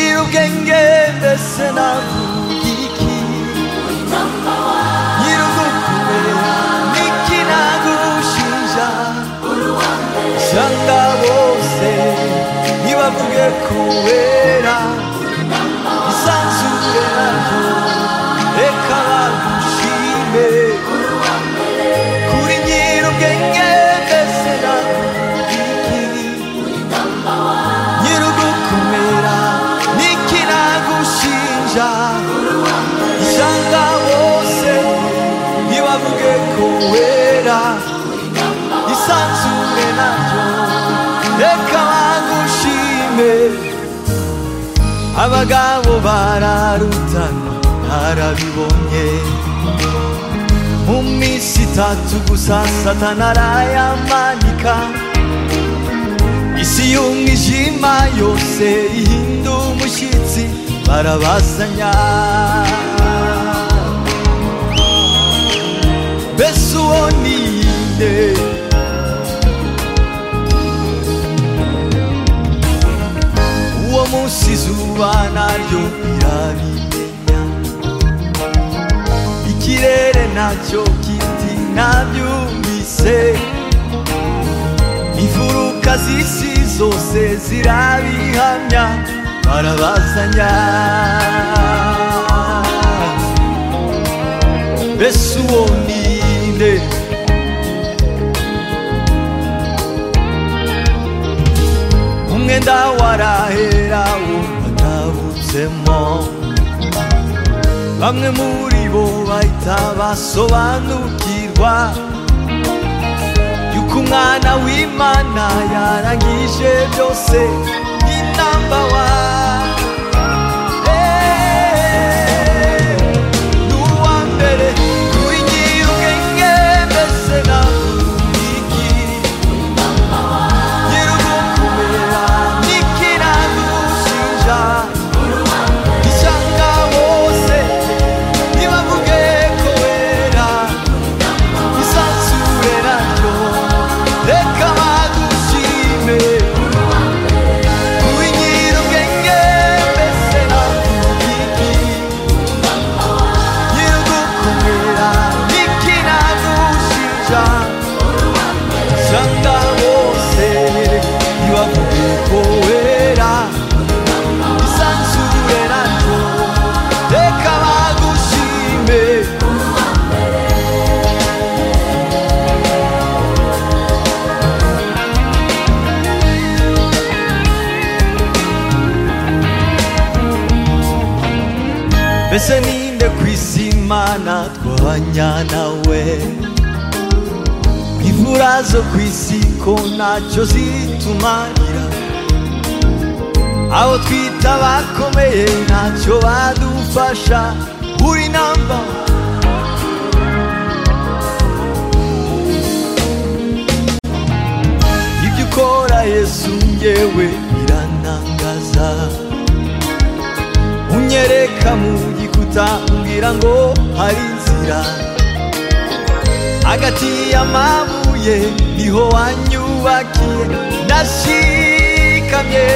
yenge mbese navuga iki nyir'ugukume n'iki nagushija sanga bose ntibavuge kubera isanzure naryo reka bagushime kuri nyir'ubwenge mbese navuga iki nyir'ugukomera n'ikinagushinja isanga bose ntibavuge ko wera isanzure naryo reka bagushime abagabo bararutana narabibonye mu minsi itatu gusa satana arayamanika isi y'umwijima yose ihinda umushyitsi barabazanya mbese uwo ni inde uwo munsi izuba naryo rirabimenya ikirere nacyo kiti nabyumvise imfuruka z'isi zose zirabihamya barabazanya mbese uwo ni nde umwenda warahera wo batabutsemo bamwe muri bo bahita basobanukirwa yuko umwana w'imana yarangije byose ni namba wa ni uwa mbere kuri nyir'ubwenge mbese na iki nyir'ugukumira n'ikinagushinja isanga bose ntibavuge ko wera isanzure naryo reka bagushime ubinyira ubwenge mbese nakubiki nyir'ugukomera n'ikinagushinja sanga bose ntibavuge ko wera isanzure naryo reka bagushime mbese ninde ku isi imana twabanya nawe imvura zo ku isi ko ntacyo zitumarira abo twita bakomeye ntacyo badufasha uri namba ibyo ukora yesu ngewe biranangaza unyereka mu gikuta umbwira ngo hari inzira hagati y'amabuye niho wanyubakiye ndashikamye